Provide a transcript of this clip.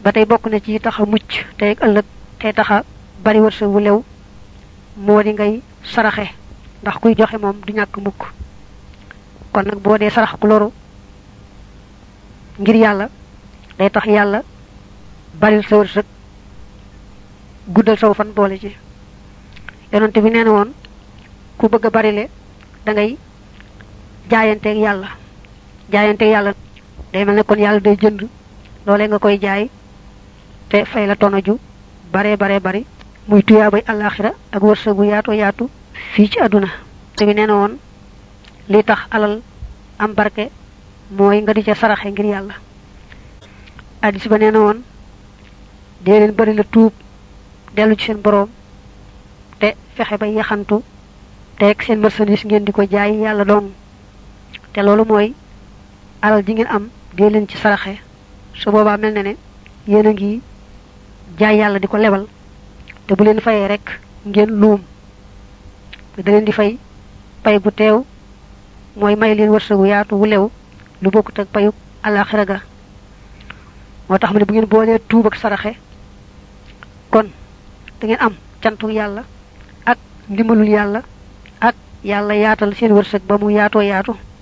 ba tey bokk na ci taxa mucc tey ak ëllëg tey taxa bari wërsëg wu lew moo di ngay saraxe ndax kuy joxe moom du ñàkk mukk kon nag boo dee sarax ku loru ngir yàlla day tax yàlla baril sa wërsëg guddal saw fan boole ci yonante bi nee na woon ku bëgg a barile da ngay jaayanteeg yàlla jaayanteeg yàlla day mel ne kon yàlla day jënd loolee nga koy jaay te fay la tono ju bare bare bari muy tuyaabay àllaaxira ak wërsëgu yaatu yaatu fii ci àdduna te bi nee na woon li tax alal am barke mooy nga di ca saraxe ngir yàlla addis ba nee na woon dee leen bari la tuub dellu ci seen boroom te fexe ba yaxantu te ak seen marchandise ngeen di ko jaay yàlla doon te loolu mooy alal ji ngeen am dee leen ci saraxe su boobaa mel na ne yéen a ngi jaay yàlla di ko lebal te bu leen fayee rek ngeen luum da leen di fay pay gu teew mooy may leen wërsëgu yaatu wu lew lu bokkut ak payu alaxira ga moo tax mu ne bu ngeen boolee tuub ak saraxe kon da ngeen am cantu yàlla ak ndimbalul yàlla ak yàlla yaatal seen wërsëg ba mu yaatoo yaatu